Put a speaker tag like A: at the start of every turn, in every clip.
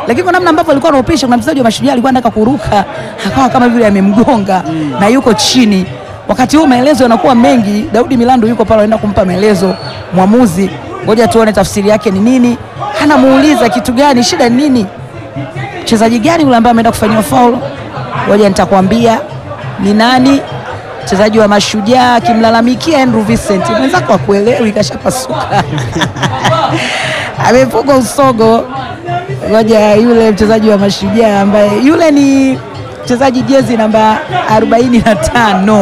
A: lakini kwa namna ambavyo alikuwa anaupisha, kuna mchezaji wa Mashujaa alikuwa anataka kuruka, akawa kama vile amemgonga na yuko chini. Wakati huu maelezo yanakuwa mengi, Daudi Milando yuko pale, anaenda kumpa maelezo mwamuzi. Ngoja tuone tafsiri yake ni nini. Anamuuliza kitu gani, shida ni nini, mchezaji gani yule ambaye ameenda kufanyiwa faul? Ngoja nitakwambia ni nani. Mchezaji wa Mashujaa akimlalamikia Andrew Vincent, mwenzako akuelewi, kashapasuka amefungwa usogo. Ngoja yule mchezaji wa Mashujaa ambaye yule ni mchezaji jezi namba 45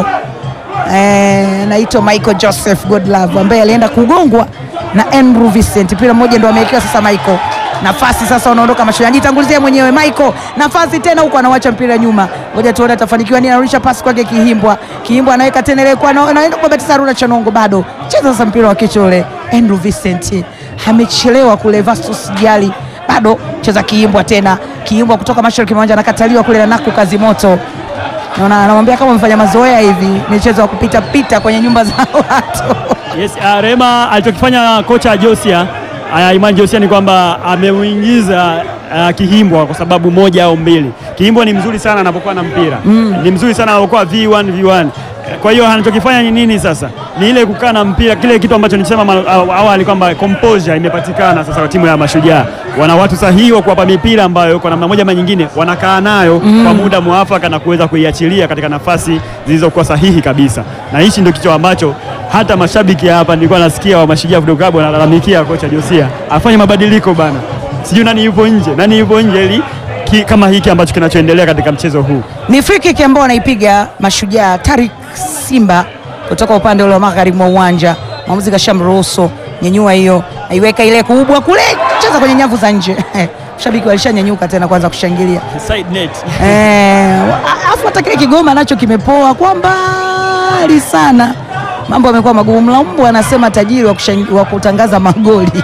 A: eh, anaitwa Michael Joseph Godlove ambaye alienda kugongwa na Andrew Vincent. Mpira mmoja ndo amewekewa sasa Michael nafasi sasa, unaondoka Mashujaa, jitangulizia mwenyewe Michael, nafasi tena huko, anawacha mpira nyuma. Ngoja tuone atafanikiwa nini. Anarudisha pasi kwake Kihimbwa, Kihimbwa anaweka tena ile kwa anaenda kwa Batisa Haruna Chanongo, bado cheza sasa mpira wa kichwa ule. Andrew Vincent amechelewa kule, Vastus Jali bado cheza Kihimbwa tena, Kihimbwa kutoka mashariki mwa uwanja anakataliwa kule na Naku kazi moto naona anamwambia kama mfanya mazoea hivi, michezo ya kupita pita kwenye nyumba za watu
B: Yes, uh, Rema alichokifanya kocha Josia uh, Imani Josia ni kwamba ameuingiza uh, Kihimbwa kwa sababu moja au mbili. Kihimbwa ni mzuri sana anapokuwa na mpira ni mzuri sana anapokuwa V1 V1. Kwa hiyo anachokifanya ni nini sasa? Ni ile kukaa na mpira, kile kitu ambacho nilisema ma- aw- awali kwamba composure imepatikana sasa kwa timu ya Mashujaa. Wana watu sahihi wa kuwapa mipira ambayo kwa namna moja ama nyingine wanakaa nayo kwa muda mwafaka na kuweza kuiachilia katika nafasi zilizokuwa sahihi kabisa, na hichi ndio kitu ambacho hata mashabiki hapa nilikuwa nasikia wa Mashujaa Football Club wanalalamikia kocha Josia afanye mabadiliko bana, sijui nani yupo nje, nani yupo nje ili ki, kama hiki ambacho kinachoendelea katika mchezo huu.
A: ni free kick ambao wanaipiga Mashujaa. Tarik Simba kutoka upande ule wa magharibi mwa uwanja, mwamuzi kashamruhusu nyenyua hiyo, aiweka ile kubwa kule, cheza kwenye nyavu za nje shabiki walishanyanyuka tena kwanza kushangilia
B: Side net.
A: Eh, afu hata kile Kigoma nacho kimepoa kwa mbali sana, mambo yamekuwa magumu. Mlambo anasema tajiri wa, kushangi- wa kutangaza magoli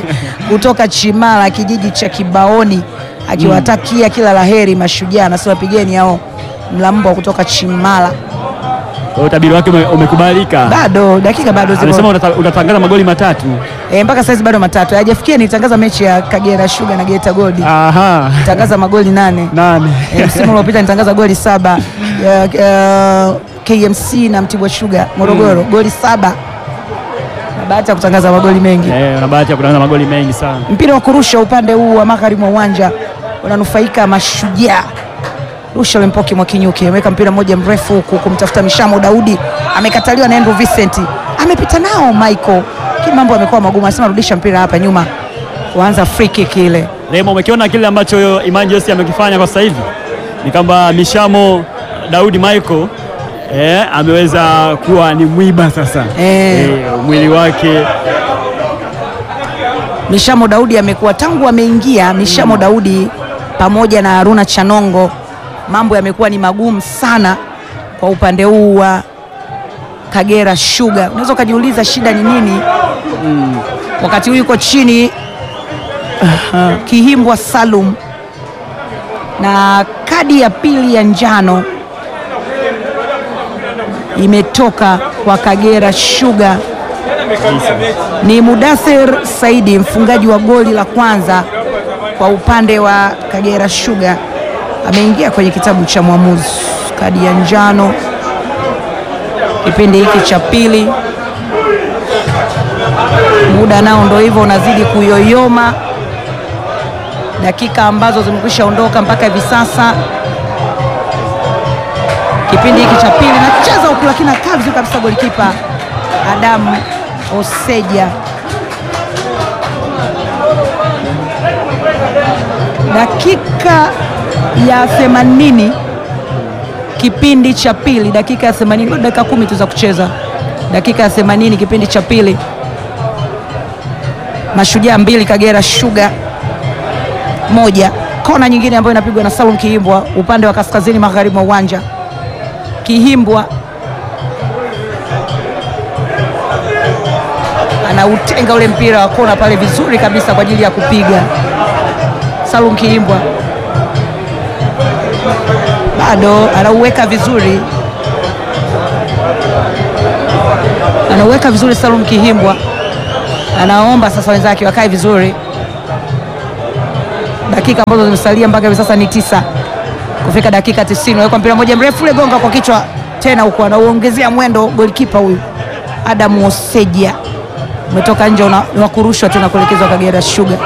A: kutoka Chimala, kijiji cha Kibaoni, akiwatakia kila laheri Mashujaa. Anasema pigeni hao Mlambo kutoka Chimala.
B: Kwa hiyo utabiri wake ume- umekubalika.
A: Bado dakika bado
B: Amesema
A: zipo
B: unata- utatangaza magoli matatu.
A: eh, mpaka saizi bado matatu hajafikia. Nitangaza mechi ya Kagera Sugar na Geita Gold,
B: Aha.
A: tangaza magoli nane
B: Nane.
A: Eh, msimu uliopita nitangaza goli saba ya, ya, KMC na Mtibwa Sugar Morogoro goli saba na bahati ya kutangaza magoli mengi.
B: Eh, una bahati ya kutangaza magoli mengi sana.
A: Mpira wa kurusha upande huu wa magharibi mwa uwanja unanufaika Mashujaa. Rusha ule Mpoki Mwakinyuki ameweka mpira mmoja mrefu huku kumtafuta Mishamo Daudi, amekataliwa na Andrew Vincent, amepita nao Michael, lakini mambo yamekuwa magumu. Anasema rudisha mpira hapa nyuma, kuanza free kick ile.
B: Remo, umekiona kile ambacho Imani Josi amekifanya kwa sasa hivi ni kwamba Mishamo Daudi Michael eh, ameweza kuwa ni mwiba sasa
A: Eh.
B: Eh, mwili wake
A: Mishamo Daudi amekuwa tangu ameingia Mishamo Daudi pamoja na Haruna Chanongo, mambo yamekuwa ni magumu sana kwa upande huu wa Kagera Sugar. Unaweza ukajiuliza shida ni nini? Wakati huu yuko chini Kihimbwa Salum na kadi ya pili ya njano imetoka kwa Kagera Sugar ni Mudathir Saidi mfungaji wa goli la kwanza kwa upande wa Kagera Sugar ameingia kwenye kitabu cha mwamuzi, kadi ya njano kipindi hiki cha pili. Muda nao ndo hivyo unazidi kuyoyoma, dakika ambazo zimekwisha ondoka mpaka hivi sasa, kipindi hiki cha pili. Nacheza huku lakini akaa vizuri kabisa golikipa Adamu Oseja. Dakika ya 80 kipindi cha pili, dakika ya 80, bado dakika kumi tu za kucheza. Dakika ya 80 kipindi cha pili, Mashujaa mbili Kagera Sugar moja. Kona nyingine ambayo inapigwa na Salum Kihimbwa upande wa kaskazini magharibi mwa uwanja. Kihimbwa anautenga ule mpira wa kona pale vizuri kabisa kwa ajili ya kupiga. Salum Kiimbwa bado anauweka vizuri, anauweka vizuri. Salum Kihimbwa anaomba sasa wenzake wakae vizuri. Dakika dakika ambazo zimesalia mpaka hivi sasa ni tisa kufika dakika 90. Weka mpira moja mrefu ule gonga kwa kichwa tena, huko anauongezea mwendo golikipa huyu Adamu Oseja, umetoka nje una- wa kurushwa tena kuelekezwa Kagera Sugar.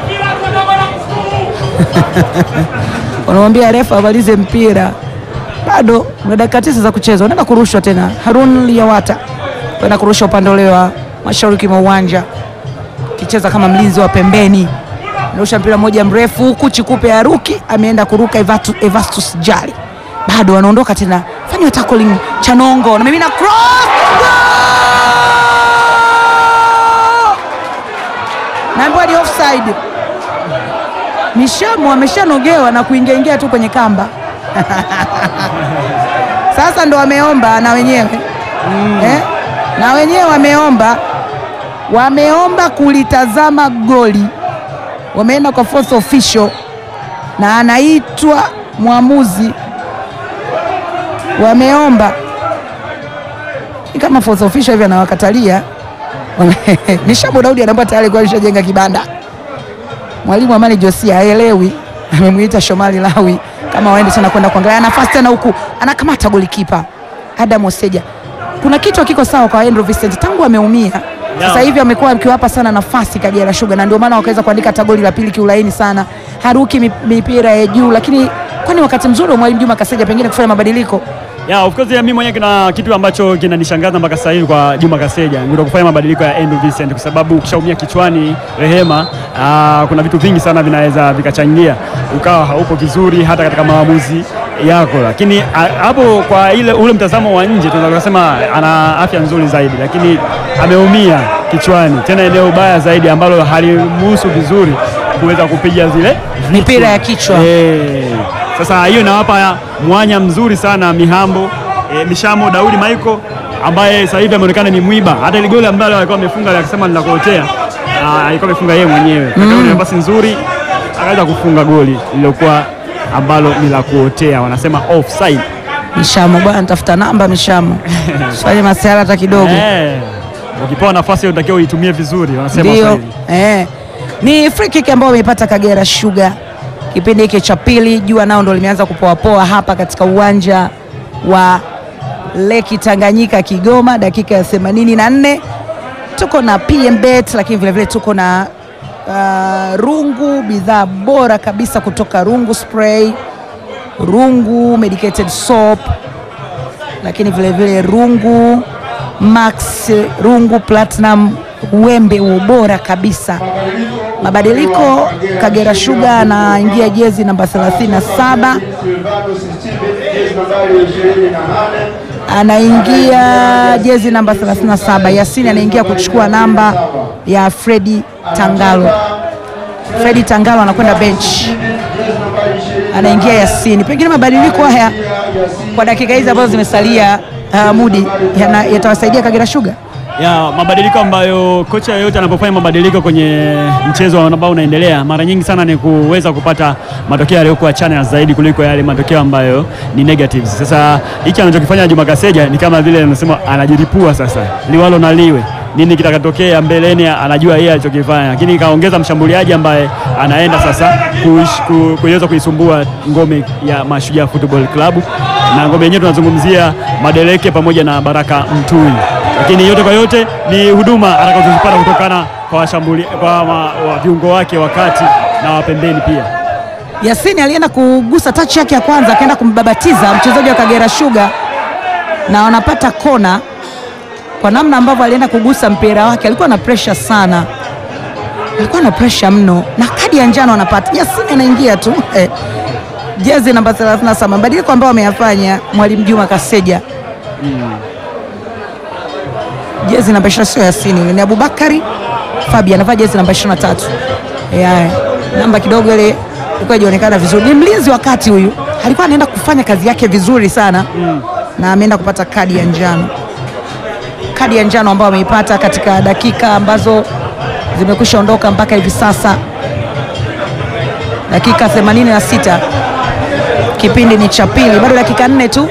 A: Wanamwambia refa amalize mpira, bado na dakika tisa za kucheza, unaenda kurushwa tena. Harun Liyawata kwenda kurusha upande ule wa mashariki mwa uwanja, kicheza kama mlinzi wa pembeni, narusha mpira mmoja mrefu huku Chikupe Haruki ameenda kuruka Evatu- Evastus Jali, bado wanaondoka tena, fanywa tackling Chanongo na mimi na cross Goal! naambiwa ni offside. Mishamu ameshanogewa na kuingiaingia tu kwenye kamba sasa ndo wameomba na wenyewe eh? na wenyewe wameomba wameomba kulitazama goli, wameenda kwa fourth official na anaitwa mwamuzi, wameomba ni kama fourth official hivi anawakatalia. Wame- Mishamu Daudi anaomba tayari kwa alishajenga kibanda Mwalimu Amani Josia haelewi, amemwita Shomali Lawi kama waende tena kwenda kuangalia nafasi tena, huku anakamata golikipa Adam Oseja. Kuna kitu hakiko sawa kwa Andrew Vincent tangu ameumia. Sasa hivi amekuwa akiwapa sana nafasi Kagera Sugar, na ndio maana wakaweza kuandika hata goli la pili kiulaini sana, haruki mi- mipira ya juu, lakini kwani wakati mzuri wa mwalimu Juma Kaseja pengine kufanya mabadiliko
B: Yeah, of course, yeah, mimi mwenyewe kuna kitu ambacho kinanishangaza mpaka sasa hivi kwa Juma Kaseja ndio kufanya mabadiliko ya Andrew Vincent, kwa sababu ukishaumia kichwani Rehema, aa, kuna vitu vingi sana vinaweza vikachangia ukawa haupo vizuri hata katika maamuzi yako, lakini a- hapo kwa ile ule mtazamo wa nje tunaweza kusema ana afya nzuri zaidi, lakini ameumia kichwani, tena eneo baya zaidi ambalo halimruhusu vizuri kuweza kupiga zile
A: mipira ya kichwa
B: Eh, sasa hiyo inawapa mwanya mzuri sana Mihambo eh, Mishamo Daudi Maiko ambaye sasa hivi ameonekana ni mwiba. Hata ile goli ambalo alikuwa amefunga akisema ninakuotea, ah, alikuwa amefunga yeye mwenyewe mm. nafasi nzuri akaweza kufunga goli lililokuwa ambalo ni la kuotea, wanasema offside.
A: Mishamo bwana, tafuta namba Mishamo, fanye masiara hata kidogo.
B: Eh, ukipewa nafasi unatakiwa uitumie vizuri, wanasema
A: Ndio,
B: Waswahili.
A: eh. Ni free kick ambayo wameipata Kagera Sugar kipindi hiki cha pili. Jua nao ndo limeanza kupoapoa hapa katika uwanja wa Leki Tanganyika Kigoma, dakika ya 84 tuko na PMBet, lakini vilevile tuko na uh, Rungu, bidhaa bora kabisa kutoka Rungu Spray, Rungu medicated soap, lakini vilevile Rungu Max, Rungu Platinum, wembe wa ubora kabisa. Mabadiliko, Kagera Sugar anaingia jezi namba 37 anaingia jezi namba 37. Yasini anaingia kuchukua namba ya Fredi Tangalo. Fredi Tangalo anakwenda bench, anaingia Yasini. Pengine mabadiliko haya kwa dakika hizi ambazo zimesalia, uh, Mudi yana- yatawasaidia Kagera Sugar.
B: ya mabadiliko ambayo kocha yeyote anapofanya mabadiliko kwenye mchezo ambao unaendelea, mara nyingi sana ni kuweza kupata matokeo yaliyokuwa chanya zaidi kuliko yale matokeo ambayo ni negatives. Sasa hiki anachokifanya Juma Kaseja ni kama vile anasema anajiripua sasa, liwalo na liwe nini kitakatokea mbeleni, anajua yeye alichokifanya, lakini kaongeza mshambuliaji ambaye anaenda sasa kuish- ku- kuweza kuisumbua ngome ya Mashujaa Football Club, na ngome yenyewe tunazungumzia Madeleke pamoja na Baraka Mtui lakini yote kwa yote ni huduma atakazozipata kutokana kwa washambuli, kwa ma, wa viungo wake wakati na wapembeni pia.
A: Yasini alienda kugusa touch yake ya kwanza, akaenda kumbabatiza mchezaji wa Kagera Sugar na wanapata kona. Kwa namna ambavyo alienda kugusa mpira wake, alikuwa na pressure sana, alikuwa na pressure mno, na kadi ya njano anapata. Yasini anaingia tu eh, jezi namba 37, mabadiliko ambayo ameyafanya mwalimu Juma Kaseja jezi namba 20 sio Yasini, yule ni Abubakari Fabi anavaa jezi namba 23. Yeah, namba kidogo ile ilikuwa haionekana vizuri. Ni mlinzi wa kati huyu, alikuwa anaenda kufanya kazi yake vizuri sana na ameenda kupata kadi ya njano, kadi ya njano ambayo ameipata katika dakika ambazo zimekwisha ondoka mpaka hivi sasa, dakika 86 kipindi ni cha pili, bado dakika nne tu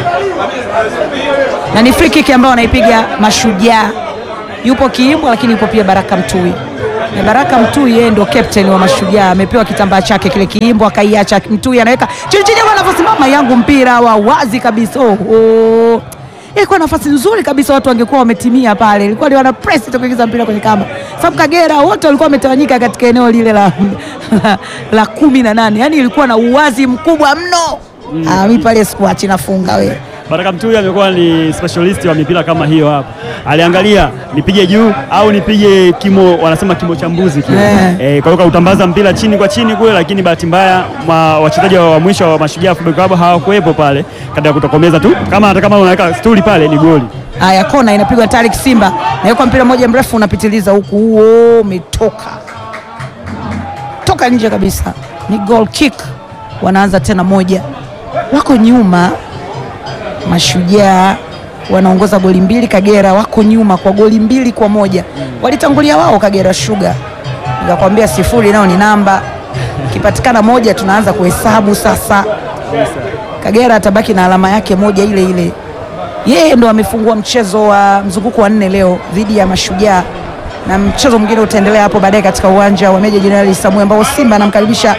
A: na ni free kick ambayo anaipiga Mashujaa. Yupo Kiimbwa, lakini yupo pia Baraka Mtui. na Baraka Mtui yeye ndo captain wa Mashujaa, amepewa kitambaa chake kile kiimbo, akaiacha Mtui anaweka chini chini, kwa nafasi mama yangu, mpira wa wazi kabisa. Oh, oh. Ilikuwa nafasi nzuri kabisa, watu wangekuwa wametimia pale, ilikuwa ni wana press tu kuingiza mpira kwenye kamba, sababu Kagera wote walikuwa wametawanyika katika eneo lile la, la, la kumi na nane, yani ilikuwa na uwazi mkubwa mno. Ah, mi pale sikuachi nafunga we
B: Baraka Mtui amekuwa ni specialist wa mipira kama hiyo hapa. Aliangalia nipige juu au nipige kimo, wanasema kimo cha mbuzi kile.
A: Eh.
B: Eh, kwa hiyo kautambaza mpira chini kwa chini kule, lakini bahati mbaya ma- wachezaji wa mwisho wa Mashujaa Football Club hawakuwepo pale katika kutokomeza tu. Kama hata kama unaweka stuli pale ni goli.
A: Haya, kona inapigwa Tarik Simba, nawekwa mpira mmoja mrefu unapitiliza huku, huo umetoka toka nje kabisa, ni goal kick. Wanaanza tena moja, wako nyuma. Mashujaa wanaongoza goli mbili, Kagera wako nyuma kwa goli mbili kwa moja. Walitangulia wao Kagera Sugar, nikakwambia sifuri nao ni namba, ikipatikana moja tunaanza kuhesabu sasa. Kagera atabaki na alama yake moja ile ile. Yeye ndo amefungua mchezo wa mzunguko wa nne leo dhidi ya Mashujaa, na mchezo mwingine utaendelea hapo baadaye katika uwanja wa Meja Jenerali Samuel ambao Simba anamkaribisha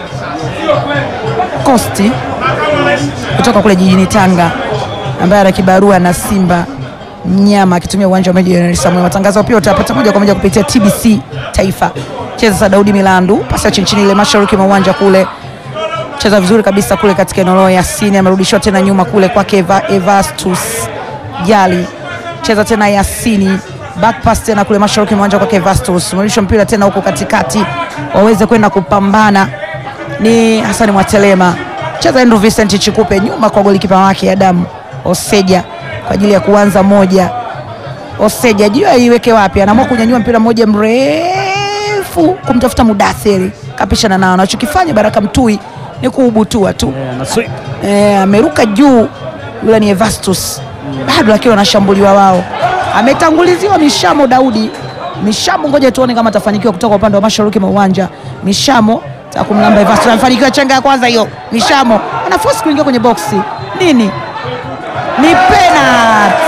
A: Kosti kutoka kule jijini Tanga ambaye ana kibarua na Simba mnyama akitumia uwanja wa Meja Jenerali Samuel. Matangazo pia utapata moja kwa moja kupitia TBC Taifa. Cheza sa Daudi Milandu, pasi ya chini chini ile mashariki mwa uwanja kule cheza vizuri kabisa kule katika eneo lao. Yasini amerudishwa tena nyuma kule kwake Eva, Evastus Jali, cheza tena Yasini, back pass tena kule mashariki mwanja kwake Evastus, amerudishwa mpira tena huko katikati waweze kwenda kupambana. Ni Hasani Mwatelema, cheza Andrew Vincent Chikupe nyuma kwa golikipa wake Adamu Oseja kwa ajili ya kuanza moja. Oseja juu aiweke wapi, anaamua kunyanyua mpira mmoja mrefu kumtafuta Mudathiri, kapishana nao. Anachokifanya Baraka Mtui ni kuubutua tu
B: Eh, na sweep.
A: Eh, ameruka juu, yule ni Evastus bado akiwa anashambuliwa wao. Ametanguliziwa Mishamo Daudi. Mishamo, ngoja tuone kama atafanikiwa kutoka upande wa mashariki mwa uwanja. Mishamo taka kumlamba Evastus, amefanikiwa chenga ya kwanza hiyo. Mishamo anafosi kuingia kwenye boksi, nini? Ni penalty.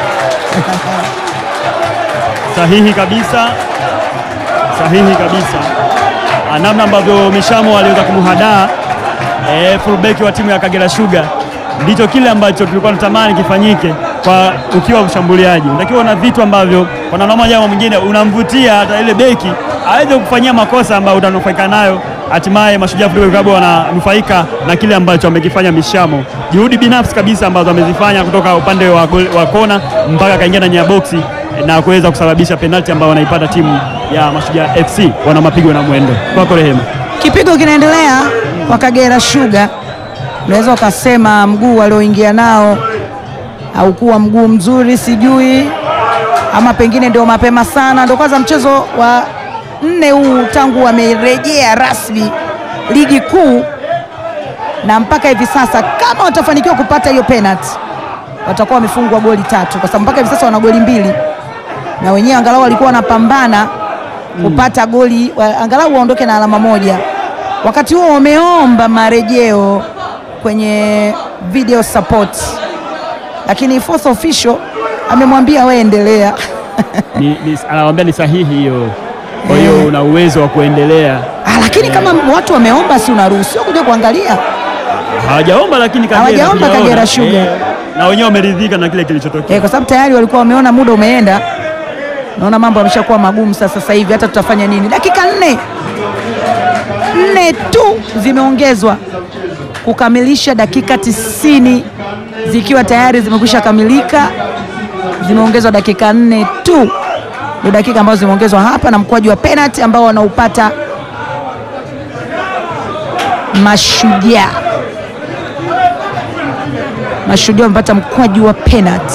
B: Sahihi kabisa, sahihi kabisa. Ah, namna ambavyo Mishamo aliweza kumhadaa eh, fullback wa timu ya Kagera Sugar ndicho kile ambacho tulikuwa tunatamani kifanyike kwa ukiwa mshambuliaji. Unatakiwa na vitu ambavyo kwa namna moja au mwingine unamvutia hata ile beki aweze kufanyia makosa ambayo utanufaika nayo. Hatimaye Mashujaa Football Club wananufaika na kile ambacho amekifanya Mishamo, juhudi binafsi kabisa ambazo amezifanya kutoka upande wa, gol- wa kona mpaka akaingia ndani ya boksi na kuweza kusababisha penalti ambayo wanaipata timu ya Mashujaa FC. Wana mapigo na mwendo kwako Rehema.
A: Kipigo kinaendelea kwa Kagera Sugar, unaweza ukasema mguu walioingia nao haukuwa mguu mzuri, sijui ama pengine ndio mapema sana, ndio kwanza mchezo wa nne huu tangu wamerejea rasmi ligi kuu, na mpaka hivi sasa kama watafanikiwa kupata hiyo penalty watakuwa wamefungwa goli tatu, kwa sababu mpaka hivi sasa wana goli mbili, na wenyewe angalau walikuwa wanapambana kupata goli wa, angalau waondoke na alama moja. Wakati huo wameomba marejeo kwenye video support, lakini fourth official amemwambia wewe endelea.
B: Ni, ni, anawaambia ni sahihi hiyo, kwa hiyo una uwezo wa kuendelea.
A: Ah, lakini kama watu wameomba, si unaruhusiwa kuja kuangalia?
B: Hawajaomba lakini Kagera
A: Hawajaomba
B: tunaona.
A: Kagera Sugar.
B: Eh, na wenyewe wameridhika na kile kilichotokea.
A: Eh, kwa sababu tayari walikuwa wameona muda umeenda. Naona mambo yameshakuwa magumu sasa. Sasa hivi hata tutafanya nini? Dakika nne nne tu zimeongezwa kukamilisha dakika tisini zikiwa tayari zimekwisha kamilika. Zimeongezwa dakika nne tu, ndio dakika ambazo zimeongezwa hapa na mkwaju wa penalty ambao wanaupata Mashujaa. Mashujaa wamepata mkwaju wa penalty.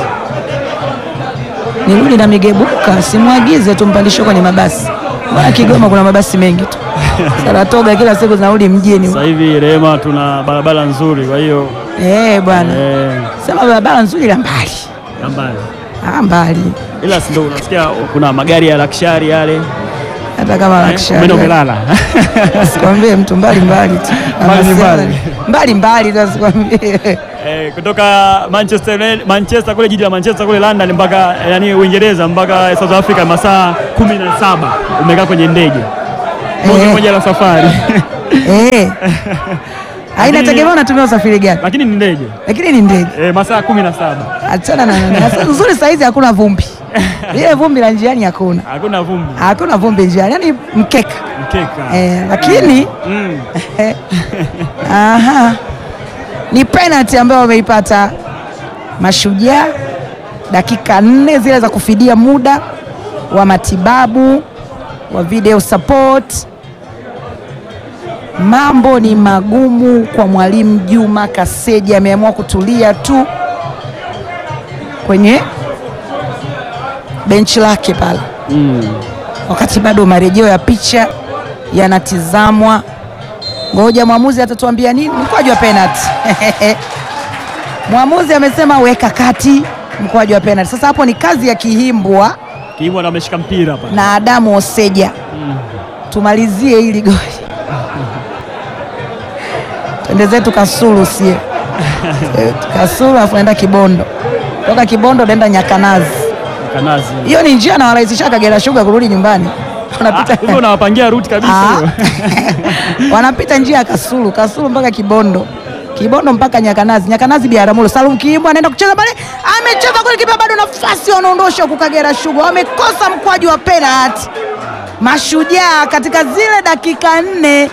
A: Nirudi na migebuka, simwagize tumpandishe kwenye mabasi. Mbona Kigoma kuna mabasi mengi tu. Saratoga kila siku zinarudi mjini.
B: Sasa hivi Rehema, tuna barabara nzuri, kwa hiyo
A: Eh, bwana.
B: eh,
A: Sema barabara nzuri la mbali.
B: ambayo
A: Ah, mbali.
B: ila si ndio unasikia kuna magari ya lakshari yale
A: Hata hata kama
B: Umeenda
A: anakushangaa.
B: umelala.
A: Sikwambie mtu mbali mbali tu.
B: Mbali ni
A: Anasema
B: mbali.
A: mbali mbali tu asikwambie.
B: Eh, kutoka Manchester United- Manchester kule jiji la Manchester kule London mpaka yani Uingereza mpaka South Africa masaa kumi na saba umekaa kwenye ndege moja
A: Eh.
B: moja la safari
A: Eh. Haina
B: Lakini-
A: tegemea unatumia usafiri gani,
B: lakini ni ndege
A: lakini ni ndege.
B: eh, masaa kumi na saba
A: Achana na nani. Sasa Uzuri saizi hakuna vumbi, ile vumbi la njiani hakuna,
B: hakuna vumbi
A: hakuna vumbi njiani, yani mkeka
B: mkeka
A: eh, lakini
B: mm.
A: aha, ni penalty ambayo wameipata Mashujaa, dakika nne zile za kufidia muda wa matibabu wa video support. Mambo ni magumu kwa mwalimu Juma Kaseja, ameamua kutulia tu kwenye benchi lake pale
B: Mm.
A: wakati bado marejeo ya picha yanatizamwa. Ngoja mwamuzi atatuambia nini. Mkwaju wa penalty mwamuzi amesema weka kati, mkwaju wa penalty. Sasa hapo ni kazi ya Kihimbwa
B: Kiibwa ndo ameshika mpira hapa
A: na Adamu Oseja. Tumalizie hili goli, twende zetu Kasulu, sie Kasulu afu naenda Kibondo, toka Kibondo naenda Nyakanazi.
B: Kanazi
A: Hiyo ni njia nawarahisisha Kagera Sugar kurudi nyumbani,
B: Ah,
A: wanapita
B: kumbe unawapangia ruti kabisa
A: Ah.
B: hiyo.
A: wanapita njia ya Kasulu, Kasulu mpaka Kibondo, Kibondo mpaka Nyakanazi, Nyakanazi Biaramulo. Salum Kiimbo anaenda kucheza pale, amecheza kule, kipa bado nafasi, wanaondosha huku Kagera Sugar, wamekosa mkwaju wa penalty. Mashujaa katika zile dakika nne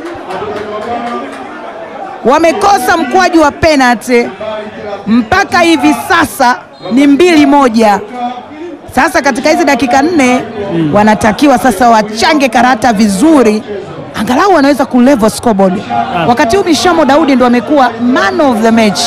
A: wamekosa mkwaju wa penalty, mpaka hivi sasa ni mbili moja. Sasa katika hizi dakika nne wanatakiwa sasa wachange karata vizuri, angalau wanaweza kulevel scoreboard. Wakati huu Mishamo Daudi ndo amekuwa man of the match.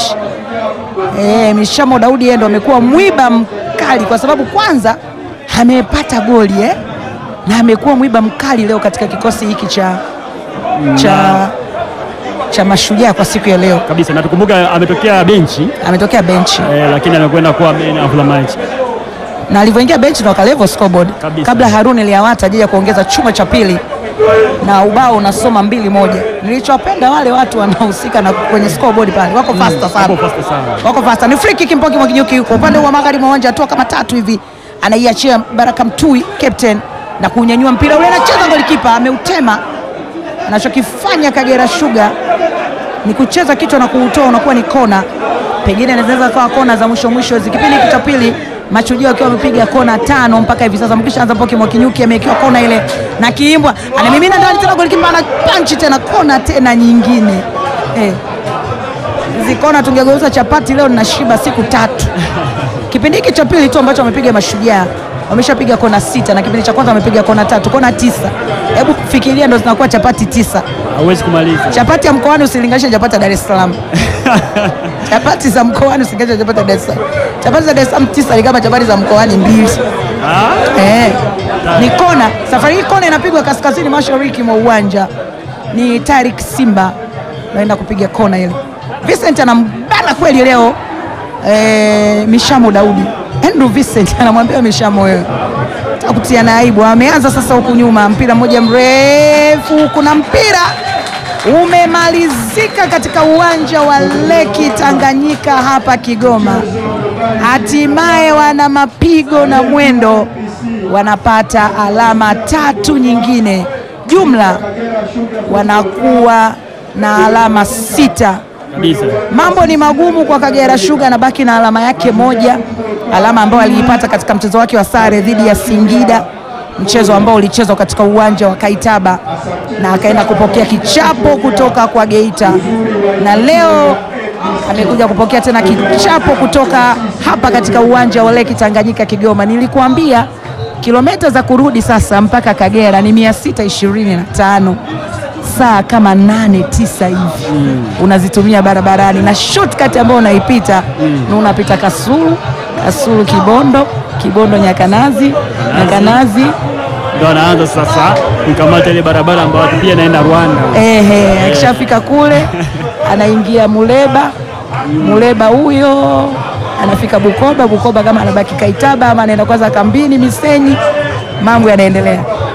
A: E, Mishamo Daudi yeye ndo amekuwa mwiba mkali kwa sababu kwanza amepata goli eh? na amekuwa mwiba mkali leo katika kikosi hiki cha, cha, cha Mashujaa kwa siku ya leo.
B: kabisa na tukumbuka ametokea benchi
A: Ametokea benchi
B: eh, lakini amekwenda kuwa man of the match.
A: na alivyoingia benchi ndo akalevel scoreboard
B: Kabisa.
A: kabla Haruni Liawata ajaja kuongeza chuma cha pili na ubao unasoma mbili moja. Nilichowapenda wale watu wanaohusika na kwenye scoreboard pale wako faster sana,
B: Hapo fast sana.
A: wako faster. Ni free kick Mpoki Mwakinyuki yuko upande wa magharibi wa uwanja, hatua kama tatu hivi, anaiachia Baraka Mtui captain na kunyanyua mpira ule, anacheza golikipa ameutema. Anachokifanya Kagera Sugar ni kucheza kichwa na kuutoa, unakuwa ni kona, pengine inaweza kawa kona za mwisho mwisho hizi. Kipindi hiki cha pili Mashujaa wakiwa wamepiga kona tano mpaka hivi sasa, mkisha anza Mpoki Mwakinyuki amewekewa kona ile na Kiimbwa anamimina ndani tena, golikipa ana panchi tena, kona tena nyingine eh. Hizi kona tungegeuza chapati leo ninashiba siku tatu. Kipindi hiki cha pili tu ambacho wamepiga Mashujaa wameshapiga kona sita na kipindi cha kwanza wamepiga kona tatu, kona tisa. Hebu fikiria, ndo zinakuwa chapati tisa.
B: Hauwezi kumaliza.
A: Chapati ya mkoani usilinganishe na chapati ya Dar es Salaam. chapati za mkoani usilinganishe na chapati ya Dar es Salaam. Chapati za Dar es Salaam tisa ni kama chapati za mkoani mbili.
B: Ah,
A: Eh, ni kona. Safari hii kona inapigwa kaskazini mashariki mwa uwanja. Ni Tarik Simba naenda kupiga kona ile. Vincent anambana kweli leo eh, Mishamo Daudi. Andrew Vincent anamwambia Mishamo, wewe takutia na aibu. Ameanza sasa huku nyuma, mpira mmoja mrefu, kuna mpira umemalizika katika uwanja wa Leki Tanganyika hapa Kigoma. Hatimaye wana mapigo na mwendo, wanapata alama tatu nyingine, jumla wanakuwa na alama sita.
B: kabisa.
A: Mambo ni magumu kwa Kagera Sugar, anabaki na alama yake moja, alama ambayo aliipata katika mchezo wake wa sare dhidi ya Singida, mchezo ambao ulichezwa katika uwanja wa Kaitaba, na akaenda kupokea kichapo kutoka kwa Geita, na leo amekuja kupokea tena kichapo kutoka hapa katika uwanja wa Leki Tanganyika Kigoma. Nilikuambia kilomita za kurudi sasa mpaka Kagera ni 625 saa kama nane tisa hivi unazitumia barabarani, na shortcut ambayo unaipita na unapita Kasulu, Kasulu Kibondo, Kibondo Nyakanazi, Nyakanazi
B: Ndio anaanza sasa kukamata ile barabara ambayo pia inaenda Rwanda.
A: ehe, akishafika kule anaingia Muleba, Muleba huyo anafika Bukoba, Bukoba kama anabaki Kaitaba ama anaenda kwanza kambini Misenyi, mambo yanaendelea.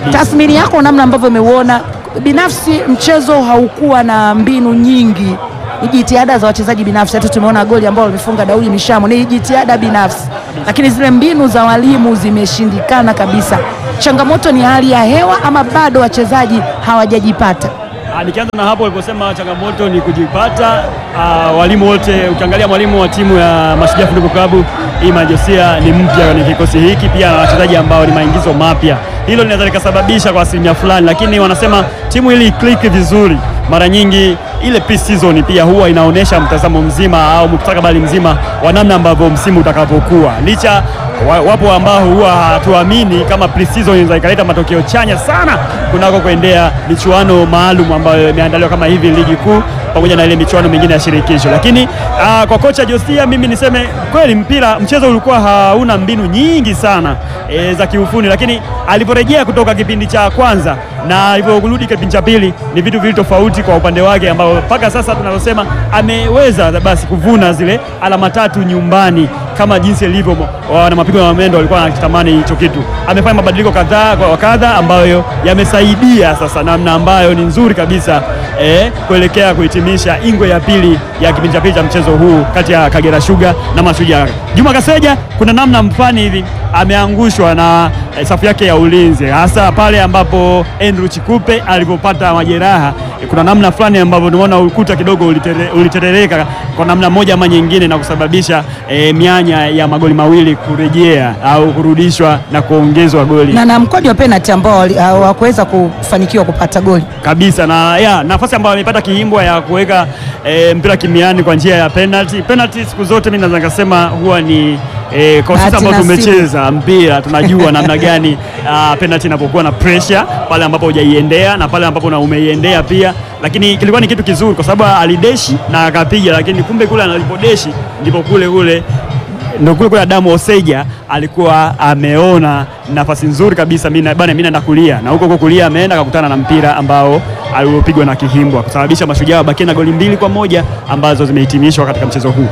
A: tathmini yako namna ambavyo umeuona binafsi mchezo haukuwa na mbinu nyingi ni jitihada za wachezaji binafsi hata tumeona goli ambalo limefunga Daudi Mishamo ni jitihada binafsi lakini zile mbinu za walimu zimeshindikana kabisa changamoto ni hali ya hewa ama bado wachezaji hawajajipata
B: Ah, Nikianza na hapo uliposema changamoto ni kujipata. ah, walimu wote, ukiangalia mwalimu wa timu ya Mashujaa Football Club Ima Josia ni mpya kwenye kikosi hiki, pia na wachezaji ambao ni maingizo mapya. Hilo linaweza likasababisha kwa asilimia fulani, lakini wanasema timu ili click vizuri, mara nyingi ile pre-season pia huwa inaonyesha mtazamo mzima au mustakabali mzima wa namna ambavyo msimu utakapokuwa licha wa- wapo ambao huwa hatuamini kama pre-season inaweza ikaleta matokeo chanya sana kunako kuendea michuano maalum ambayo imeandaliwa kama hivi ligi kuu pamoja na ile michuano mingine ya shirikisho. Lakini aa, kwa kocha Josia, mimi niseme kweli, mpira mchezo ulikuwa hauna mbinu nyingi sana e, za kiufundi, lakini aliporejea kutoka kipindi cha kwanza na alivyorudi kipindi cha pili ni vitu vili tofauti kwa upande wake, ambao mpaka sasa tunalosema ameweza basi kuvuna zile alama tatu nyumbani kama jinsi ilivyo wana mapigo ya Mamendo walikuwa wanakitamani hicho kitu. Amefanya mabadiliko kadhaa kwa kadha ambayo yamesaidia sasa namna ambayo ni nzuri kabisa eh, kuelekea kuhitimisha ingwe ya pili ya kipindi cha pili cha mchezo huu kati ya Kagera Sugar na Mashujaa. Juma Kaseja kuna namna mfani hivi ameangushwa na eh, safu yake ya ulinzi hasa pale ambapo Andrew Chikupe alipopata majeraha eh, kuna namna fulani ambapo tunaona ukuta kidogo ulitere- uliterereka kwa namna moja ama nyingine na kusababisha eh, mianya ya magoli mawili kurejea au kurudishwa na kuongezwa goli
A: na na mkwaju wa penalty ambao wali- hawakuweza kufanikiwa kupata goli
B: kabisa na ya, nafasi ambayo amepata Kihimbwa ya kuweka e, mpira kimiani kwa njia ya penalty. Penalty siku zote mimi naweza nikasema huwa ni e, kwa sisi
A: Bahati
B: ambao
A: nasibu.
B: tumecheza mpira tunajua namna gani ah, penalty inapokuwa na pressure pale ambapo hujaiendea na pale ambapo na umeiendea pia, lakini kilikuwa ni kitu kizuri kwa sababu alideshi na akapiga, lakini kumbe kule alipodeshi ndipo kule kule ndo kule kule Adamu Oseja alikuwa ameona nafasi nzuri kabisa, mimi na- bana, mimi naenda kulia na huko huko kulia ameenda akakutana na mpira ambao aliopigwa na Kihimbwa kusababisha Mashujaa wabakie na goli mbili kwa moja ambazo zimehitimishwa katika mchezo huu.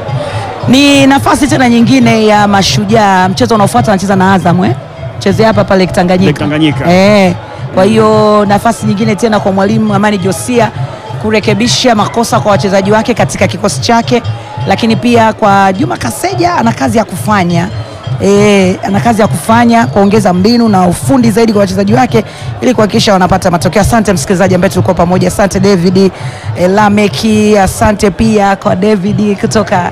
A: ni nafasi tena nyingine ya mashujaa mchezo unaofuata anacheza na Azam eh? chezea hapa pale Tanganyika,
B: Lake Tanganyika.
A: Eh, kwa hiyo nafasi nyingine tena kwa mwalimu Amani Josia kurekebisha makosa kwa wachezaji wake katika kikosi chake, lakini pia kwa Juma Kaseja ana kazi ya kufanya E, ana kazi ya kufanya kuongeza mbinu na ufundi zaidi kwa wachezaji wake ili kuhakikisha wanapata matokeo. Asante msikilizaji ambaye tulikuwa pamoja, asante David e, Lameki, asante pia kwa David kutoka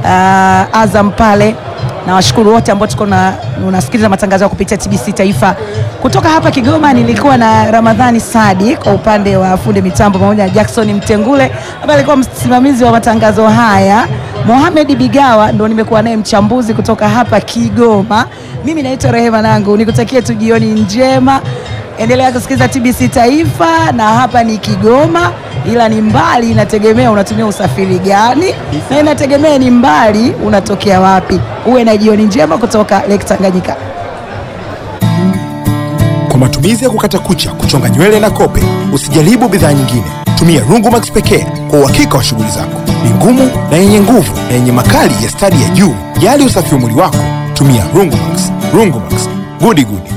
A: uh, Azam pale na washukuru wote ambao tuko na unasikiliza matangazo ya kupitia TBC Taifa kutoka hapa Kigoma. Nilikuwa na Ramadhani Sadi kwa upande wa fundi mitambo pamoja na Jackson Mtengule ambaye alikuwa msimamizi wa matangazo haya. Mohamed Bigawa ndo nimekuwa naye mchambuzi kutoka hapa Kigoma. Mimi naitwa Rehema Nangu, nikutakie tu jioni njema. Endelea kusikiliza TBC Taifa, na hapa ni Kigoma, ila ni mbali, inategemea unatumia usafiri gani, na inategemea ni mbali unatokea wapi. Uwe na jioni njema kutoka Lake Tanganyika.
C: Kwa matumizi ya kukata kucha, kuchonga nywele na kope, usijaribu bidhaa nyingine. Tumia Rungumax pekee kwa uhakika wa shughuli zako. Ni ngumu na yenye nguvu na yenye makali ya stadi ya juu. Jali usafi wa mwili wako, tumia Rungumax. Rungumax, gudi gudi.